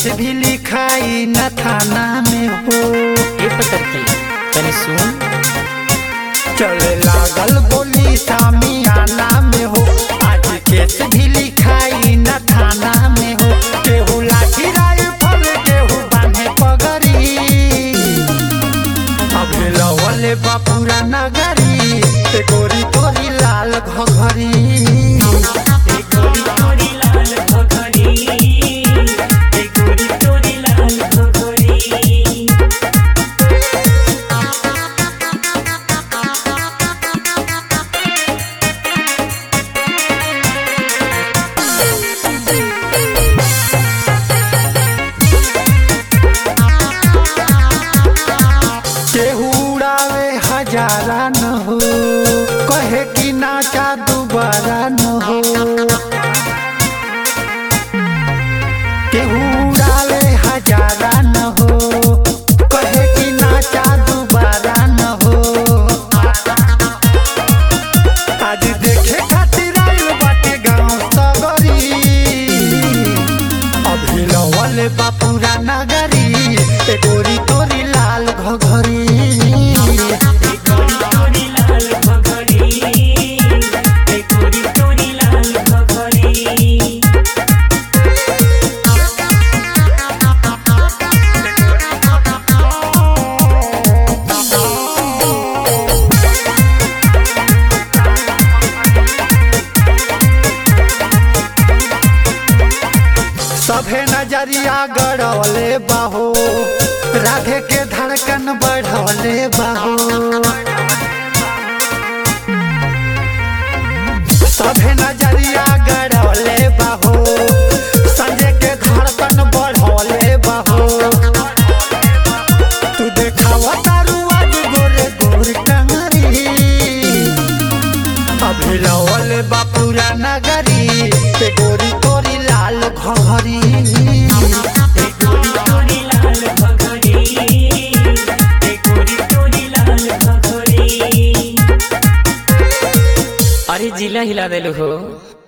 भी लिखाई न थाना में हो ए पतर की तनी सुन चले लागल गोली सामियाना में हो आज केस भी लिखाई न थाना में हो केहू लाठी राइफल केहू बांधे पगड़ी अबे लवले बापूरा नगरी ए गोरी तोरी लाल घघरी केहू उड़ावे हजारा न हो कहे कि नाचा दोबारा न हो केहू उड़ावे हजारा न हो कहे कि नाचा दोबारा न हो आज देखे खातिर आइल बाटे गाँव सगरी अभी लवले बापूरा नगरी ए गोरी तोरी लाल घघरी सभे नजरिया गड़ौले बाहो राधे के धड़कन बढ़ौले बाहो सभे नजरिया गड़ौले बाहो संजय के धड़कन बढ़ौले बाहो तू देखावा तारू आज गोरे गोर टंगरी अभी लवल बापूरा नगरी पे गोरी तोरी लाल घघरी अरे जिला हिला देलू हो